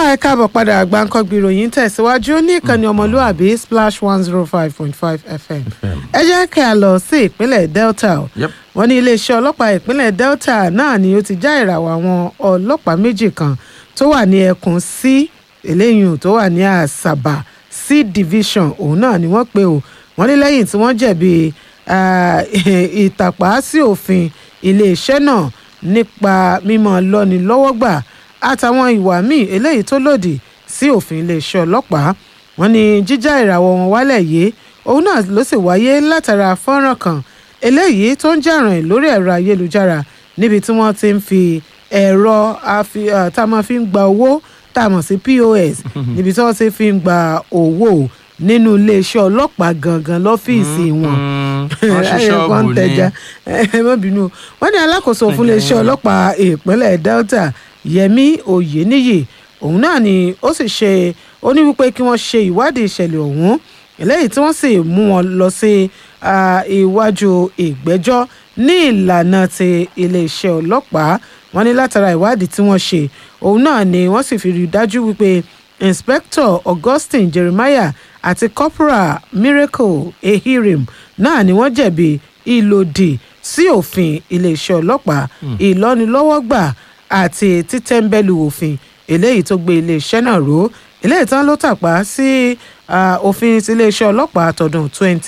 ẹ káàbọ̀ padà àgbáńkọ́gbì ìròyìn tẹ̀síwájú ní ìkànnì ọmọlúàbí splash one zero five point five fm ẹ jẹ́ kí a lọ sí ìpínlẹ̀ delta o Yep. wọ́n ní iléeṣẹ́ ọlọ́pàá ìpínlẹ̀ delta náà ni ó ti já ìràwọ̀ àwọn ọlọ́pàá méjì kan tó wà ní ẹkùn c eléyìí tó wà ní àṣàbà c division òun náà ni wọ́n pe o wọ́n ní lẹ́yìn tí wọ́n jẹ̀bi ah, ìtàpá sí òfin iléeṣẹ́ náà nípa mímọ́ lọ́ni lọ́wọ́ gbà àtàwọn ìwà míì eléyìí tó lòdì sí òfin iléeṣẹ́ ọlọ́pàá wọ́n ní jíjá ìràwọ̀ wọn wálẹ̀ yìí òun náà ló sì wáyé látara fọ́nrán kan eléyìí tó ń jàràn lórí ẹ̀rọ ayélujára níbi tí wọ́n ti ń fi ẹ̀rọ afi- ah, tá a máa fi ń gba owó tá a mọ̀ sí pos níbi tí wọ́n ti fi ń gba owó nínú iléeṣẹ́ ọlọ́pàá gangan lọ́fíìsì wọn wọ́n ṣí Ayọ̀ kan ṣọ́ọ̀bù tẹja ni ẹ má bínú wọ́n ní alákòóso fún iléeṣẹ́ ọlọ́pàá ìpínlẹ̀ delta yẹmi oyeniyi òun náà ni ó sì ṣe ó ní wípé kí wọ́n ṣe ìwádìí ìṣẹ̀lẹ̀ ọ̀hún eléyìí tí wọ́n sì mú wọn lọ sí ah, iwájú ìgbẹ́jọ́ ní ìlànà ti iléeṣẹ́ ọlọ́pàá wọ́n ní látara ìwádìí tí wọ́n ṣe òun náà ni wọ́n sì fi rí i dájú wípé inspector augustine jeremiah àti corporal miracle ehirim náà ni wọ́n jẹ̀bi ìlòdì sí òfin iléeṣẹ́ ọlọ́pàá ìlọ́nilọ́wọ́gbà àti títẹ́ńbẹ́lú òfin eléyìí tó gbé iléeṣẹ́ náà ró eléyìí tán ló tàpá sí ah, òfin ti iléeṣẹ́ ọlọ́pàá tọdún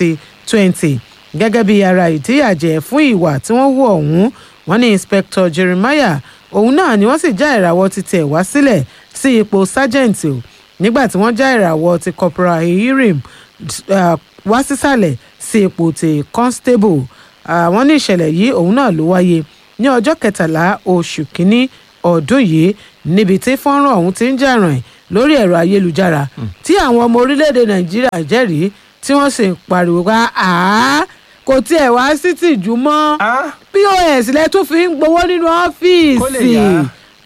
2020 gẹ́gẹ́ bí ara ìdíyàjẹ́ fún ìwà tí wọ́n hù ọ̀hún wọ́n ní inspector jeremiah òun náà ni wọ́n sì já ìràwọ̀ ti tẹ̀ wá sílẹ̀ sí ipò sergeant o nígbà tí wọ́n já ìràwọ̀ ti corporal ehirim uh, wá sísàlẹ̀ sí ipò ti constable àwọn ní ìṣẹ̀lẹ̀ yìí òun náà ló wáyé ní ọjọ́ kẹtàlá oṣù kínní ọdún yìí níbi tí fọ́nrán ọ̀hún ti ń jà ràn lórí ẹ̀rọ ayélujára tí àwọn ọmọ orílẹ̀-èdè nàìjíríà jẹ́rìí tí wọ́n sì ń pariwo pa àá kò tiẹ̀ wá sí tìjú mọ́ Ah, pos lẹ tún fi ń gbowó nínú Kó lè ọ́fíìsì yá.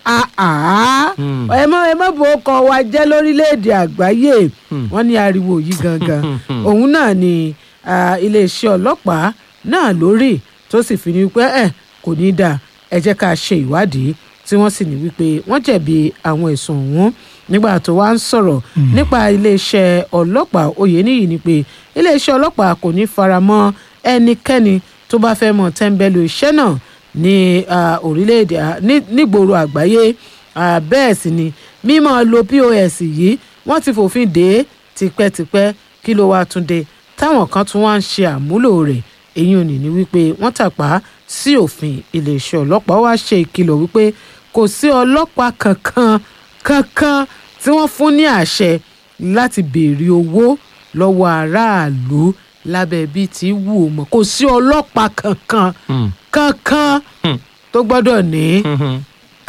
àá Hmm. ẹ mọ ẹ mọ bò ó kọ wa jẹ́ lórílẹ̀‐èdè àgbáyé wọ́n ní ariwo yìí gangan òun náà ni ah, iléeṣẹ́ ọlọ́pàá náà lórí tó sì fi ní wípé ẹ kò ní í dáa ẹ jẹ́ ká ṣe ìwádìí tí wọ́n sì ní wípé wọ́n jẹ̀bi àwọn ẹ̀sùn ọ̀hún nígbà tó wá ń sọ̀rọ̀ nípa iléeṣẹ́ ọlọ́pàá oyèníyì ni pé iléeṣẹ́ ọlọ́pàá kò ní fara mọ́ ẹnikẹ́ni tó bá fẹ́ mọ̀ tẹ́ńbẹ́lú iṣẹ́ náà ní ah, orílẹ̀-èdè ah, ní- nígboro àgbáyé Ah, bẹ́ẹ̀ sì ni mímọ́ lo pos yìí wọ́n ti fòfin dè é tipẹ́tipẹ́ kí ló wá tún dé táwọn kan tún wá ń ṣe àmúlò rẹ̀ èyí ò ní ní wípé wọ́n tàpá sí òfin iléeṣẹ́ ọlọ́pàá wá ṣe ìkìlọ̀ wípé kò sí ọlọ́pàá kankan kankan tí wọ́n fún ní àṣẹ láti béèrè owó lọ́wọ́ aráàlú lábẹ́ bíi ti wù ú mọ́ kò sí ọlọ́pàá kankan hmm, kankan Hmm. tó gbọ́dọ̀ ní mhm.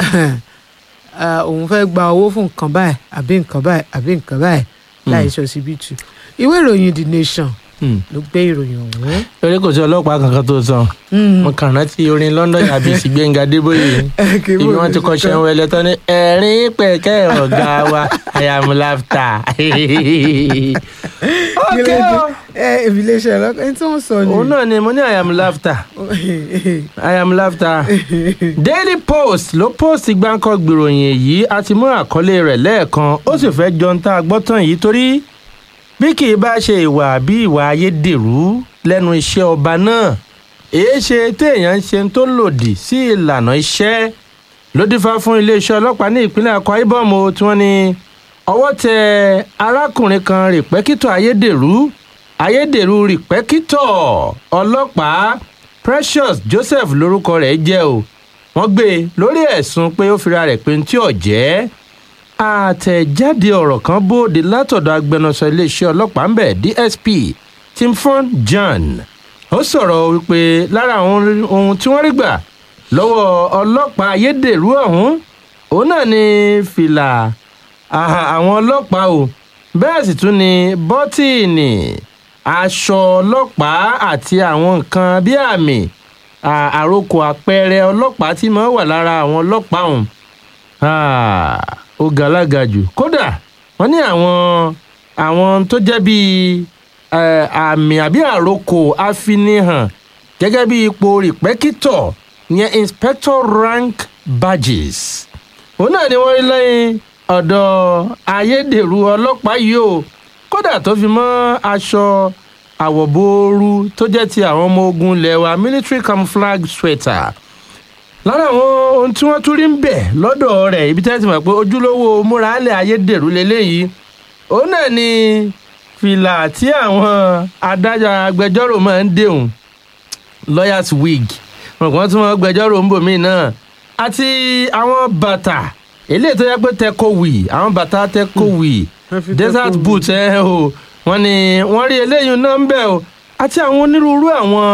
ah, òun fẹ́ gba owó fún nǹkan báyìí àbí nǹkan báyìí àbí nǹkan báyìí láì ṣọsibítù ìwé ìròyìn the nation Hmm. ló gbé ìròyìn ọ̀hún. torí kò sí ọlọ́pàá kankan tó sàn mo kàn rántí orin london àbí sí gbẹ̀ngà débóyè ibi wọn ti kọ́ ṣẹ́wọ́n ẹlẹ́tọ́ ní ẹ̀rín pẹ̀kẹ́ ọ̀gá wa i am laughter. ok o ẹ ìfìlẹ̀ṣẹ̀ ọlọ́pàá ẹni tí wọ́n sọ ni. òun náà ni mo ní i am laughter i am laughter. daily post ló post gbáǹkọ́ gbìròyìn èyí a ti mú àkọlé rẹ̀ lẹ́ẹ̀kan ó sì fẹ́ jọ ń tá a gbọ́ tán yìí torí bí kì í bá ṣe ìwà bí ìwà ayédèrú lẹ́nu iṣẹ́ ọba náà èé ṣe téèyàn ń ṣe tó lòdì sí ìlànà iṣẹ́ ló dífá fún iléeṣẹ́ ọlọ́pàá ní ìpínlẹ̀ akwa ibom o tí wọ́n ní ọwọ́ tẹ arákùnrin kan rìpẹ́kítọ̀ ayédèrú ayédèrú rìpẹ́kítọ̀ ọlọ́pàá precious joseph lórúkọ rẹ̀ jẹ́ o wọ́n gbé e lórí ẹ̀sùn pé ó fira rẹ̀ pé ní tí ò jẹ́ àtẹ̀jáde ọ̀rọ̀ kan bóde látọ̀dọ̀ agbẹnusọ iléeṣẹ́ ọlọ́pàá ń bẹ̀ dsp timfon john ó sọ̀rọ̀ wípé lára àwọn ohun tí wọ́n rí gbà lọ́wọ́ ọlọ́pàá ayédèrú ọ̀hún òun náà ni fìlà àhà àwọn ọlọ́pàá o bẹ́ẹ̀ sì tún ni bọ́tíìnì aṣọ ọlọ́pàá àti àwọn nǹkan bí àmì à- àrokò àpẹẹrẹ ọlọ́pàá tí máa ń wà lára àwọn ọlọ́pàá ọ̀hún Ah, ó galaga jù kódà wọ́n ní àwọn àwọn tó jẹ́ bíi eh, àmì àbí àrokò àfinihàn gẹ́gẹ́ bí ipò rìpẹ́kítọ̀ ìyẹn inspector rank badges òun náà ni wọ́n rí lẹ́yìn ọ̀dọ̀ ayédèrú ọlọ́pàá yìí o kódà tó fi mọ́ aṣọ àwọ̀booru tó jẹ́ ti àwọn ọmọ ogun ilẹ̀ wa military camouflage sweater lára àwọn ohun tí wọ́n tún rí ń bẹ̀ lọ́dọ̀ rẹ̀ ibi tí wọ́n ti mọ̀ pé ojúlówó múralẹ̀ ayédèrú lélẹ́yìí òun náà ni fìlà tí àwọn adájọ́ agbẹjọ́rò máa ń dèhùn lawyers wig wọn tí wọ́n gbẹjọ́rò ń bò mí náà àti àwọn bàtà eléyìí tó yẹ pé tẹkọwì àwọn bàtà tẹkọwì Wọ́n fi desert tẹkọwì. boot ẹ o wọ́n ní wọ́n rí eléyìí náà ń bẹ̀ o àti àwọn onírúurú àwọn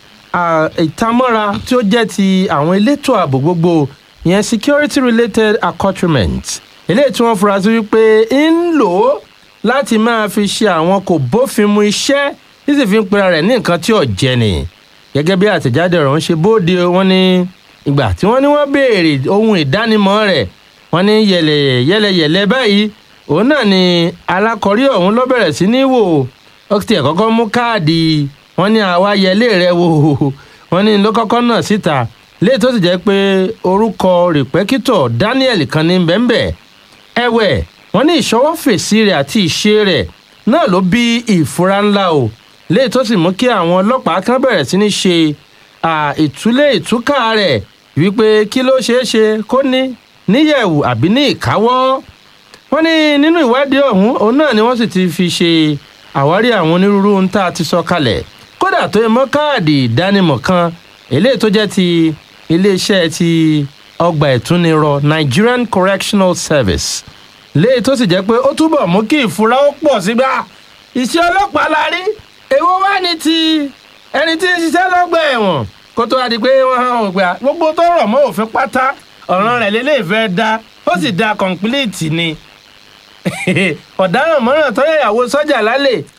à, ìtamọ́ra tí ó jẹ́ ti àwọn elétò ààbò gbogbo ìyẹn security related accoutrement eléyìí tí wọ́n fura sí wípé ń lò ó láti máa fi ṣe àwọn kò bófin mu iṣẹ́ tí sì fi ń pera rẹ̀ ní nǹkan tí ò jẹ́ ni gẹ́gẹ́ bí àtẹ̀jáde ọ̀rọ̀ ń ṣe bóde wọ́n ní ìgbà tí wọ́n ní wọ́n béèrè ohun ìdánimọ̀ rẹ̀ wọ́n ní yẹlẹ̀ yẹlẹyẹlẹ báyìí òun náà ni alákọ̀rí ọ̀hún ló bẹ̀rẹ̀ sí ní wò ó ti ẹ̀ kọ́kọ́ mú káàdì wọ́n ní àwa yẹlé rẹ̀ wò wọ́n ní ló kọ́kọ́ náà síta léè tó sì jẹ́ pé orúkọ rìpẹ́kítọ̀ Daniel kan ní bẹ́ńbẹ́ ẹ̀wẹ̀ wọ́n ní ìṣọwọ́ fèsì rẹ̀ àti ìṣe rẹ̀ náà ló bí ìfura ńlá o léè tó sì mú kí àwọn ọlọ́pàá kan bẹ̀rẹ̀ sí ní ṣe à, ìtúlé ìtúkà rẹ̀ wípé kí ló ṣeé ṣe kó ní níyẹ̀wù àbí ní ìkáwọ́ wọ́n ní nínú ìwádìí ọ̀hún òun náà ni wọ́n sì ti fi ṣe àwárí àwọn onírúurú ohun tá a ti sọ kalẹ̀ kódà tó yẹ mọ́ káàdì ìdánimọ̀ kan eléyìí tó jẹ́ ti iléeṣẹ́ ti ọgbà ìtúnirọ Nigerian Correctional Service léyìí tó sì jẹ́ pé ó túbọ̀ mú kí ìfura ó pọ̀ sígbà iṣẹ́ ọlọ́pàá la rí èwo wá ní ti ẹni tí ń ṣiṣẹ́ lọ́gbà ẹ̀wọ̀n kó tó wá di pé wọ́n hàn ó gbà gbogbo tó rọ̀ mọ́ òfin pátá ọ̀ràn rẹ̀ lélẹ́yìí fẹ́ dá ó sì dá kọ̀ǹpìlìtì ni ọ̀daràn mọ́ràn tó yẹ ìyàwó sọ́jà lálẹ́